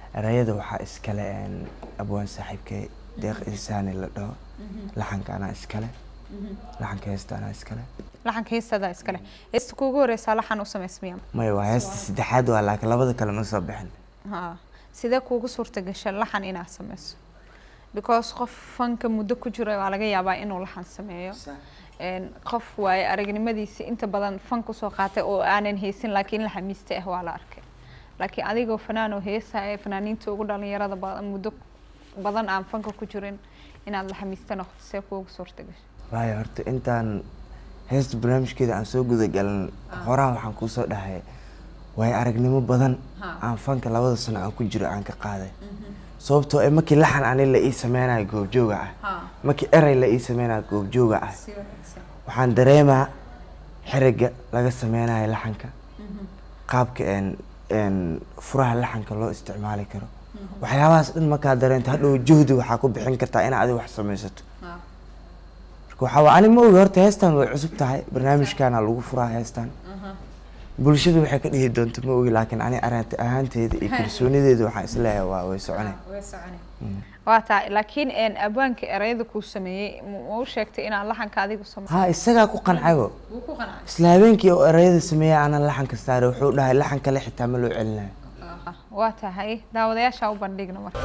erayada waxaa iskale een, abwaan saaxiibkay deeq insaani la dhaho laxanka anaa iskale laxanka heesta anaa iskale laxanka heestadaa iskale heesta kuugu horeysaa laxan u samaysmiya maya waa heesta saddexaad waa laakiin labada kale ma soo bixin ha sidee kuugu suurta gasha laxan inaad sameyso because qof fanka muddo ku jira waa laga yaabaa inuu laxan sameeyo Een, qof waaye aragnimadiisa inta badan fan kusoo qaatay oo aanan haysan laakiin la xamiista ah waa la arkay laakiin adigoo fanaanoo heesa ee fanaaniinta ugu dhalinyarada badan muddo badan aan fanka ku jirin inaad la xamiista noqoto see kuugu suurta gasha waayo horta intaan heesta barnaamijkeeda aan soo gudagalin horaan waxaan kuusoo dhahay waayo aragnimo badan aan fanka labada sano aan ku jiro aan ka qaaday sababtoo eh markii laxan ani la ii sameynayo goobjooga ah markii erey la ii sameynayo goobjooga ah waxaan dareemaa xeriga laga sameynayo laxanka qaabka een een furaha laxanka loo isticmaali karo waxyaabahaas dhan markaa dareento hadhow juhdi waxaa ku bixin kartaa inaad adiga wax sameysato marka waxaa waa ani ma ogi horta heestan way cusub tahay barnaamijkaana lagu furaa heestan bulshadu waxay ka dhihi doonto ma ogi laakiin ani aragti ahaanteeda iyo kalsoonideeda waxaan isleeyahay waa way soconay waa tahay laakiin een, abwaanka erayada kuu sameeyey ma ma u sheegtay inaad laxanka adigu sameyso ha isagaa ku qancaybo isla habeenkii oo erayada sameeyay aanan laxanka saaray wuxuu dhahay laxan kale xitaa ma loo celinayo waa tahay daawadayaasha u bandhigna marka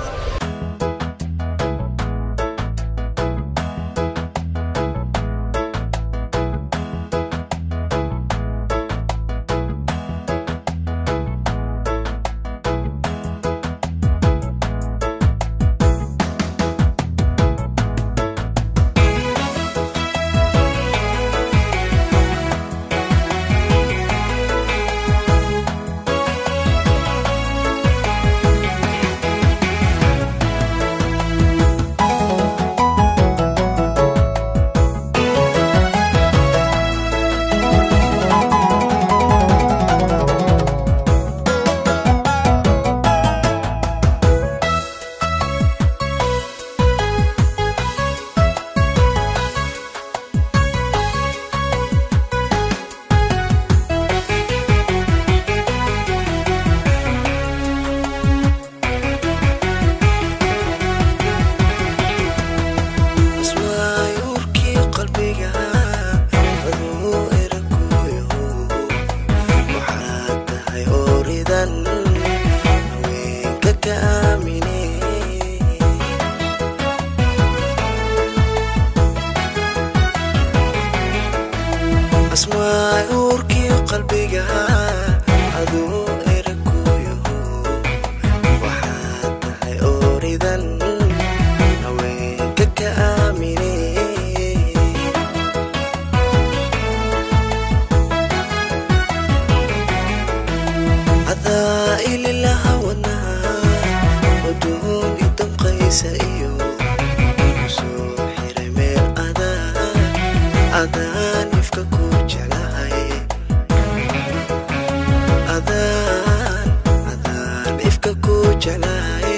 asmaayuurkii qalbiga aduu eraguyo waxaad tahay ooridan haweenka ka aamine asmaayuurkii qalbiga aduu eraguyo waxaad tahay ooridan haweenka ka aamine adaa ililaha wadnaa wadoon i damqaysa iyo kusoo xiray meel adaa adaan ifka ku jeclahay adaan adaan ifka ku jeclahay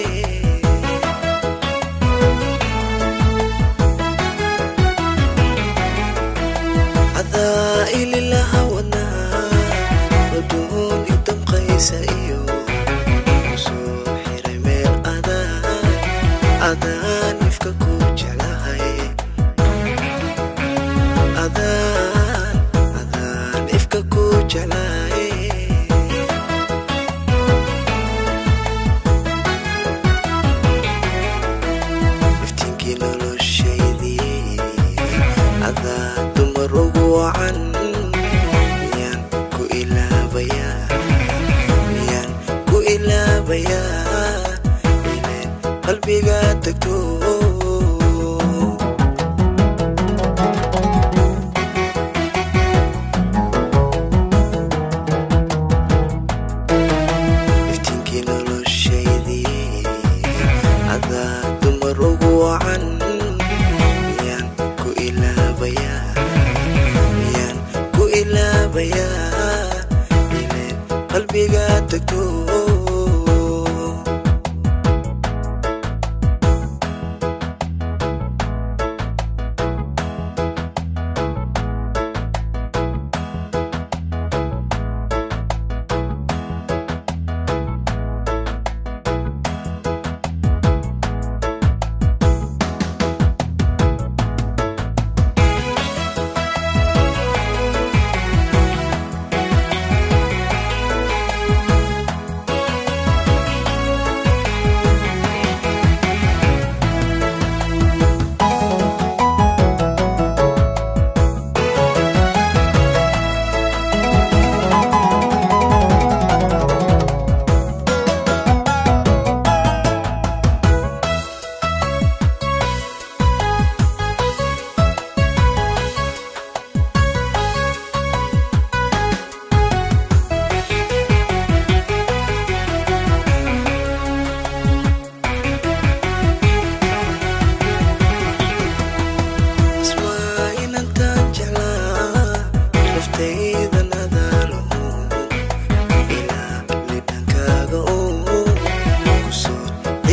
adaa ililaha wadnaa wadoon i damqaysa iyo kusoo xiray meel adaan adaan ifka ku jeclahay adaan adaan ifka ku jeclahay iftiinkii noloshaydii adaa dumar ugu wacan miyaan ku ilaabayaa miyaan ku ilaabayaa ileen qalbiga tagto iftiinkii noloshaydii adaa dumar ugu wacan miyaan ku ilaabayaa miyaan ku ilaabayaa ileen qalbiga tagto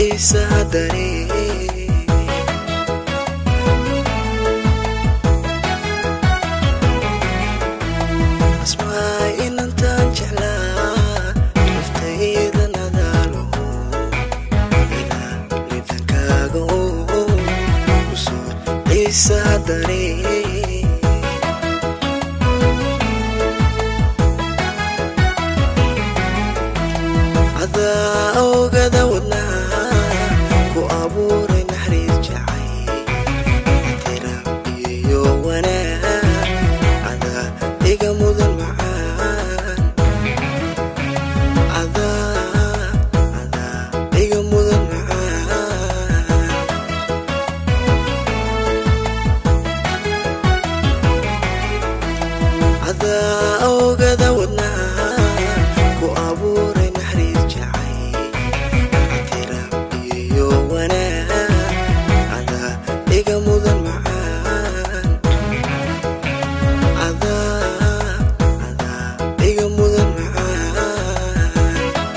xiisaha dareen asmaa inantaan jeclaa naftayda nadaalo ilaa lidankaaga oo usoo xiisaha dareen adaa ogada wadnaha ku abuuray naxariis jacay tiraab iyo wanaag adaa iga mudan macaan adaa adaa iga mudan macaan adaa ogada wadnaha ku abuuray naxariis jacay tiraab iyo wanaag adaa iga mudan macaan adaa adaa iga mudan macaan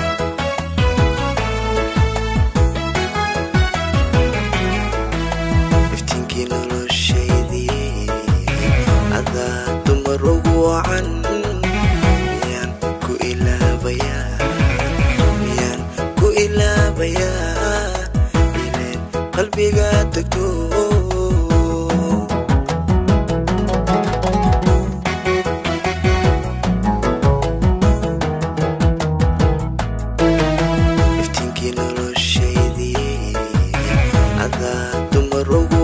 iftiinkii noloshaydii adaa dumar ugu wacan miyaan ku ilaabayaa miyaan ku ilaabayaa ileen qalbiga degto iftiinkii noloshaydii adaa dumar ugu